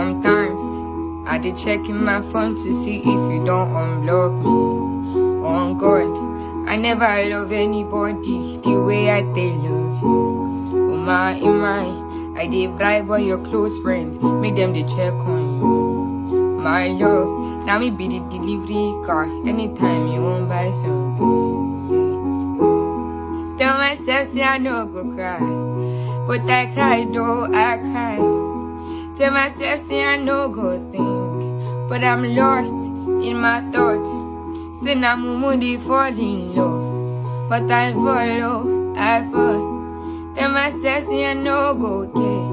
Sometimes I did checking my phone to see if you don't unblock me. On God, I never love anybody the way I they love you. Oh my, oh my, I did bribe all your close friends, make them they check on you. My love, now me be the delivery car anytime you want buy something. Tell myself say I no go cry, but I cry though I cry. Tell myself say I no go think, but I'm lost in my thoughts. Say na mumu dey fall in love, but I follow, I fall. Tell myself say I no go care,